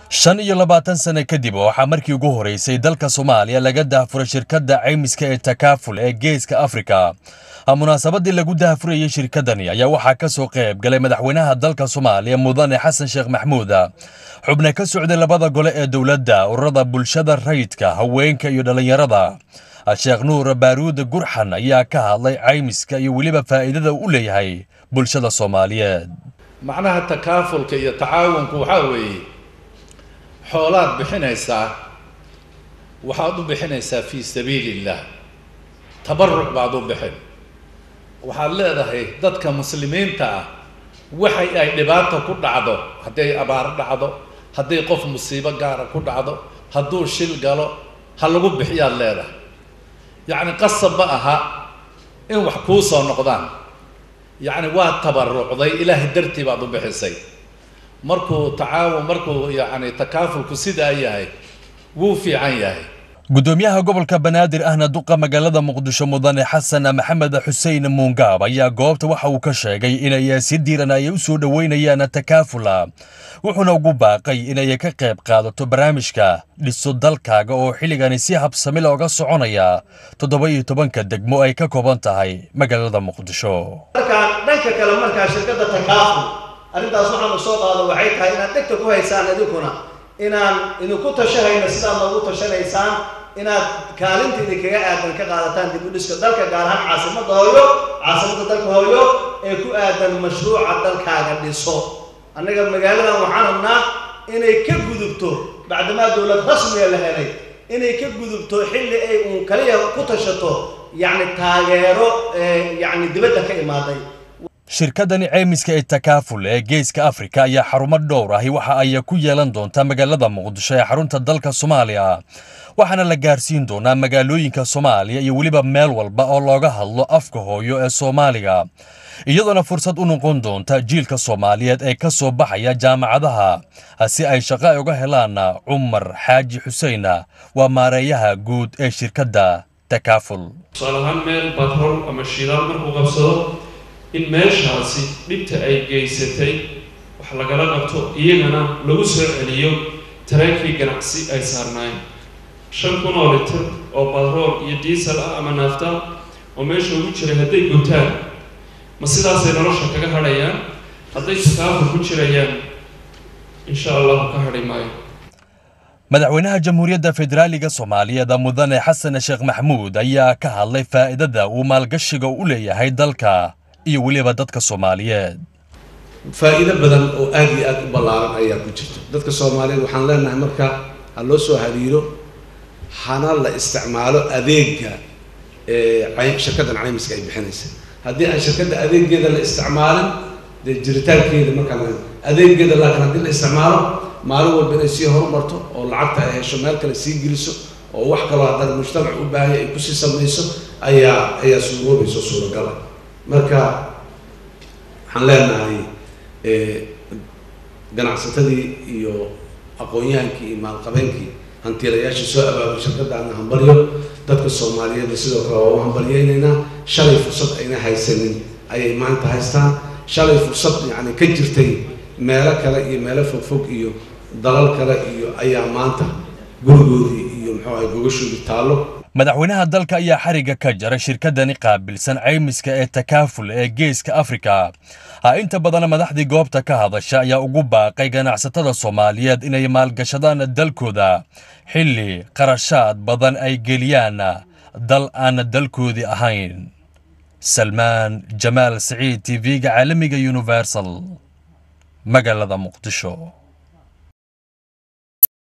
shan iyo labaatan sano kadib waxaa markii ugu horeysay dalka soomaaliya laga daahfuray shirkadda caymiska ee takaaful ee geeska afrika munaasabadii lagu daahfurayey shirkadani ayaa waxaa ka soo qayb galay madaxweynaha dalka soomaaliya mudane xasan sheekh maxmuud xubne ka socday labada gole ee dowladda ururada bulshada rayidka haweenka iyo dhallinyarada sheekh nuur baaruud gurxan ayaa ka hadlay caymiska iyo weliba faa'iidada u leeyahay bulshada soomaaliyeed macnaha takaafulka iyo tacaawunku waxaa weeye xoolaad bixinaysaa waxaad u bixinaysaa fii sabiili illah tabaruc baad u bixin waxaad leedahay dadka muslimiinta ah waxay ay dhibaata ku dhacdo hadday abaar dhacdo hadday qof musiibo gaara ku dhacdo hadduu shil galo ha lagu bixiyaad leedahay yacni qasab ma aha in wax kuu soo noqdaan yacni waa tabarucday ilaahay dartii baad u bixisay markuu tacaawun markuu yacni takaafulku sidaa yahay wuu fiican yahay gudoomiyaha gobolka banaadir ahna duqa magaalada muqdisho mudane xasan maxamed xuseen muungaab ayaa goobta waxa uu ka sheegay inay si diiran ay u soo dhoweynayaan takaafula wuxuuna ugu baaqay inay ka qayb qaadato barnaamijka dhiso dalkaaga oo xilligani si habsami looga soconaya toddoba iyo tobanka degmo ay ka kooban tahay magaalada muqdisho markaan dhanka kale markaa shirkadda takaaful arrintaas waxaan u soo qaado waxay tahay inaad dhegta ku haysaan idinkuna inaan idinku tashahayno sidaad noogu tashanaysaan inaad kaalinta idinkaga aadan ka qaadataan dib u dhiska dalka gaar ahaan caasimadda hooyo caasimadda dalka hooyo ee ku aadan mashruuca dalkaaga dhiso annaga magaaladan waxaan rabnaa inay ka gudubto bacdamaa dowlad rasmiga la helay inay ka gudubto xilli ay uun kaliya ku tashato yacni taageero yacni dibadda ka imaaday shirkadani caymiska ee takaaful ee geeska afrika ayaa xarumo dhowr ahi waxa ay ku yeelan doontaa magaalada muqdisho ee xarunta dalka soomaaliya waxaana la gaarsiin doonaa magaalooyinka soomaaliya iyo weliba meel walba oo looga hadlo afka hooyo ee soomaaliga iyadoona fursad u noqon doonta jiilka soomaaliyeed ee ka soo baxaya jaamacadaha si ay shaqo uga helaan cumar xaaji xuseen waa maareeyaha guud ee shirkadda takaaful tusaale ahaan meel batrool ama shidaal markuu qabsado in meeshaasi dhibta ay geysatay wax lagala qabto iyagana lagu soo celiyo tareenkii ganacsi ay saarnaayeen shan kun oo litir oo batrool iyo diisel ah ama naafta oo meesha ugu jiray hadday gutaan ma sidaasay nolosha kaga hadhayaan hadday sakaafur ku jirayaan insha allahu ka hadhi maayo madaxweynaha jamhuuriyadda federaaliga soomaaliyeed mudane xasan sheekh maxmuud ayaa ka hadlay faa'iidada uu maalgashiga u leeyahay dalka iyo weliba dadka soomaaliyeed faa'iido badan oo aada iyo aada u ballaaran ayaa ku jirta dadka soomaaliyeed waxaan leenahay marka ha loo soo hariiro hana la isticmaalo adeega shirkaddan caymiska ay bixinaysa haddii aan shirkadda adeegeeda la isticmaalin dee jiritaankeeda markaan adeegeeda laakiin haddii la isticmaalo maalin walba inay sii horumarto oo lacagta ay hesho meel kale sii geliso oo wax kaloo haddana mujtamac u baahaya ay kusii samayso ayaa ayaa suuroobayso suuragala marka waxaan leenahay ganacsatadii iyo aqoon-yahankii iyo maalqabeenkii hantiilayaashii soo abaabay shirkaddaana hambalyo dadka soomaaliyeed sidoo kale waa u hambalyeynaynaa shalay fursad ayna haysanin ayay maanta haystaan shalay fursad yacni ka jirtay meelo kale iyo meelo fogfog iyo dalal kale iyo ayaa maanta gurigoodii iyo muxuu ahay gogashoodii taallo madaxweynaha dalka ayaa xarigga ka jaray shirkadani qaabilsan caymiska ee takaaful ee geeska afrika inta badan madaxdii goobta ka hadasha ayaa ugu baaqay ganacsatada soomaaliyeed inay maalgashadaan dalkooda xilli qarashaad badan ay geliyaan dal aan dalkoodii ahayn salmaan jamaal siciid t v-ga caalamiga universal magaalada muqdisho